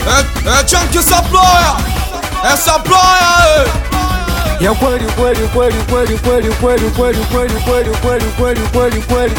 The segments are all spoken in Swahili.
Eh, eh, chunky supplier. Eh, supplier. eh. ya kweli kweli kweli kweli kweli kweli kweli kweli kweli kweli kweli kweli kweli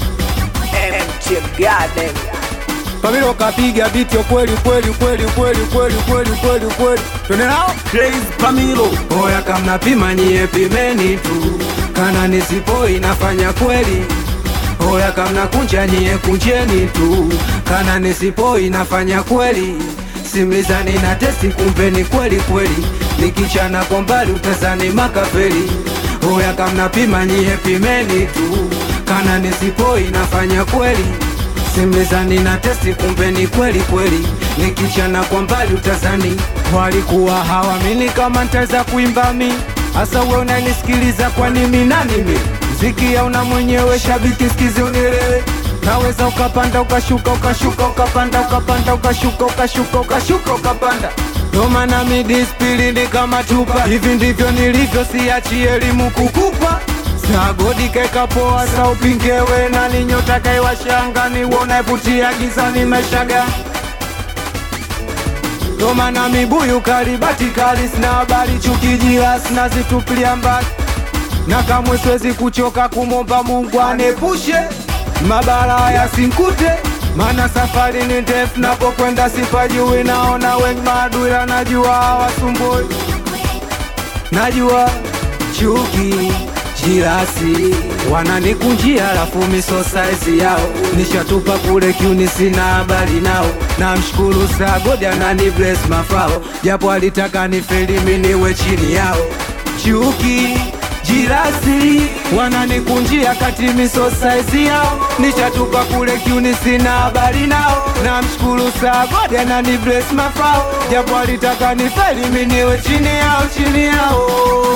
MT Garden. Pamilo kapiga biti ya kweli kweli kweli kweli kweli kweli kweli kweli twende nao Crazy Pamilo. Oya kama pima nyie pimeni tu, kana nisipo inafanya kweli. Oya kama kunja nyie kunjeni tu, kana nisipo inafanya kweli. Simlizani na testi kumbe ni kweli kweli, nikichana kwa mbali utazani makafeli. Oya kama pima nyie pimeni tu, kana nisipo inafanya kweli. Simlizani na testi kumbe ni kweli kweli, nikichana kwa mbali utazani. Walikuwa hawamini kama ntaweza kuimba mi, hasa we unanisikiliza kwani mi nani mi? Mziki hauna mwenyewe, shabiki sikizi unielewe. Naweza ukapanda ukashuka ukashuka ukapanda ukapanda ukashuka ukashuka ukashuka ukapanda ndo maana mi dispilini kama chupa, hivi ndivyo nilivyo, siachi elimu kukupa Sagodi keka poa sa upingewe na ninyota kaiwashanga ni wona iputia gizani meshaga ndo maana mibuyu karibati kali sina habari chukijila sina zitupilia mbali na kamwe siwezi kuchoka kumomba Mungu anepushe mabara yasinkute, maana safari ni ndefu, napokwenda sipajui, naona wengi maadui, la najua hawasumbui najua chuki jirasi wananikunjia, alafu miso saizi yao nishatupa kule kiuni, sina habari nao. Namshukuru Sagodi anani bless mafao, japo alitaka nifeli mimi niwe chini yao. Chuki jirasi wananikunjia kati miso saizi yao nishatupa kule kiuni, sina habari nao. Namshukuru Sagodi anani bless mafao, japo alitaka nifeli mimi niwe chini yao, chini yao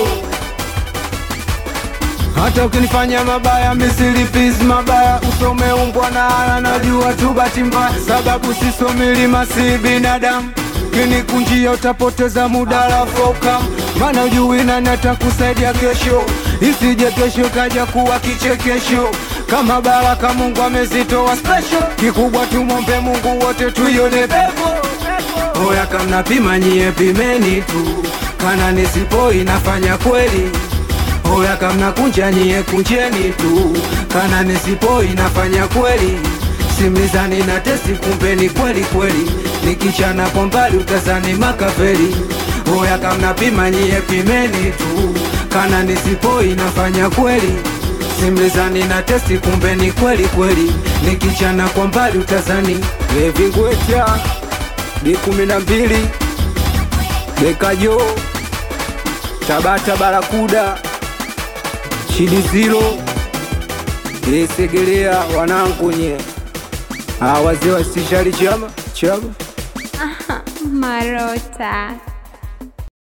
hata ukinifanya mabaya misilipizi mabaya usome umbwa na ana najua tu bahati mbaya sababu sisomilima si binadamu kinikunjia utapoteza muda lafokam maana ujui nani atakusaidia kesho isije kesho kaja kuwa kichekesho kama baraka Mungu amezitoa special kikubwa tumombe Mungu wote tuione pepo Oya kama pima nyie pimeni tu, kana nisipo inafanya kweli. Oya kama kunja nyie kunjeni tu, kana nisipo inafanya kweli. Simlizani na testi kumbe ni kweli kweli, nikichana kwa mbali utazani makafeli. Oya kama pima nyie pimeni tu, kana nisipo inafanya kweli. Simlizani na testi kumbe ni kweli kweli, nikichana kwa mbali utazani levingweta B kumi na mbili Bekajo Tabata Barakuda Shidizilo Isegelea wanangu nye Ah, wazee wasishali chama chama Marota.